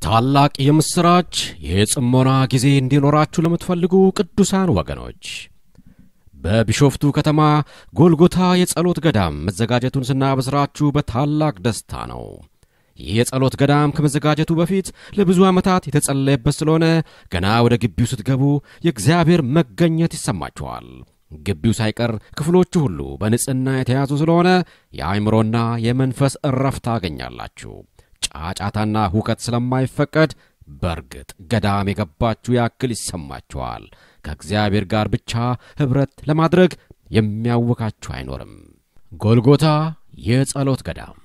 ታላቅ የምሥራች የጽሞና ጊዜ እንዲኖራችሁ ለምትፈልጉ ቅዱሳን ወገኖች በቢሾፍቱ ከተማ ጎልጎታ የጸሎት ገዳም መዘጋጀቱን ስናበስራችሁ በታላቅ ደስታ ነው። ይህ የጸሎት ገዳም ከመዘጋጀቱ በፊት ለብዙ ዓመታት የተጸለየበት ስለሆነ ገና ወደ ግቢው ስትገቡ የእግዚአብሔር መገኘት ይሰማችኋል። ግቢው ሳይቀር ክፍሎቹ ሁሉ በንጽሕና የተያዙ ስለሆነ የአእምሮና የመንፈስ እረፍት ታገኛላችሁ። ጫጫታና ሁከት ስለማይፈቀድ በእርግጥ ገዳም የገባችሁ ያክል ይሰማችኋል። ከእግዚአብሔር ጋር ብቻ ኅብረት ለማድረግ የሚያውካችሁ አይኖርም። ጎልጎታ የጸሎት ገዳም